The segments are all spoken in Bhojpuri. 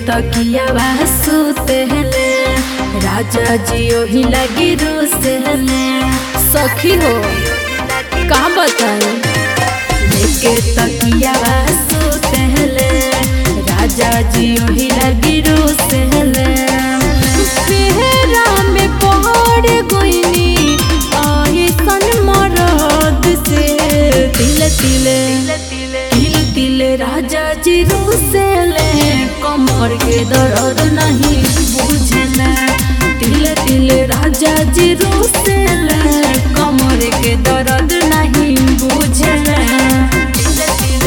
तकिया सुतले राजा जी ओही लगी रुसले सखी हो का बताए लेके तकिया सुतले राजा जी ओही लगी रुसले फेरा में पहाड़ गोइनी आई सन मरद से तिल तिले तिल तिल राजा जी रुसेले कमर के दर्द नहीं बुझले तिल तिल राजा जी रुसेले कमर के दर्द नहीं बुझले तिल तिल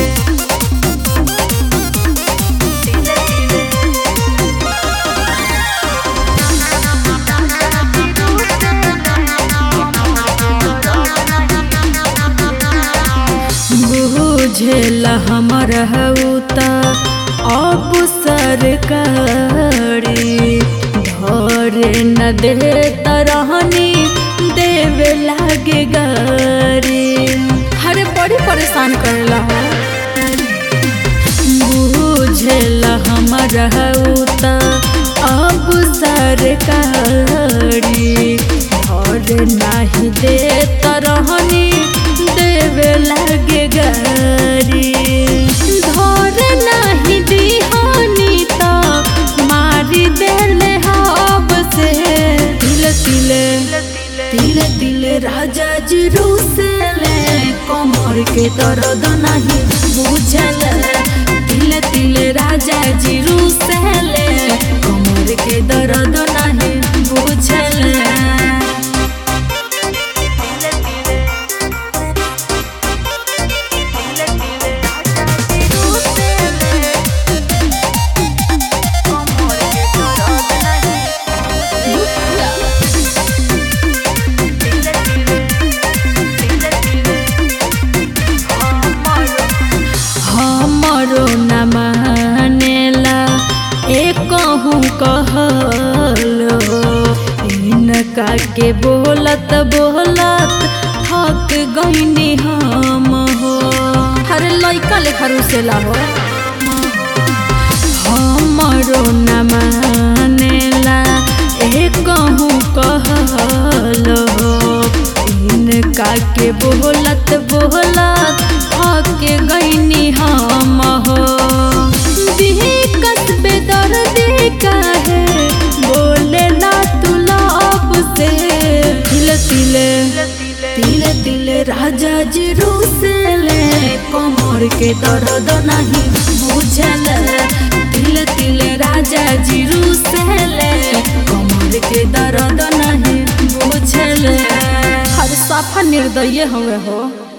तिल तिल बुझेल हमर हऊता अब सरकारी धरे न दे तरहनी देवे लागे गारी हरे बड़ी परेशान करेला हो बुझेल हमर हऊता अब सरकारी धरे नाही दे तरहनी देवे लागे गारी धर नाही दिहानी त मारी देले हब से तिल तिले तिल तिल राजा जी रुसले कमर के दर्द नहीं बुझल तिल तिल राजा जी रुसले कमर के दर्द नहीं बुझल हमरो न मानेला एक कहूँ कहलो इनका के बोलत बोलत थक गईनी हम हो अरे लइका लेखा रुसेला हो हमरो न मानेला एक कहूँ कहलो इनका के बोलत बोलत थक गईनी हम हो कस्बे दर्द काहे बोले ना तू लब से तिल तिले तिल तिल राजा जी रुसले कमर के दर्द नहीं बुझल तिल तिल राजा जी रुसले कमर के दर्द नहीं बुझल हर साफा निर्दय हुए हो